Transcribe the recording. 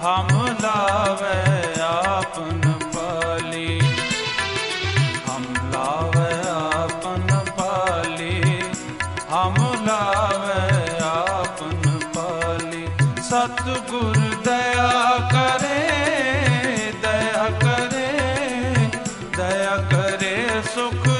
हम लावे आपन पाली हम लावे आपन पाली हम लावे आपन पाली सतगुर दया करे दया करे दया करे सुख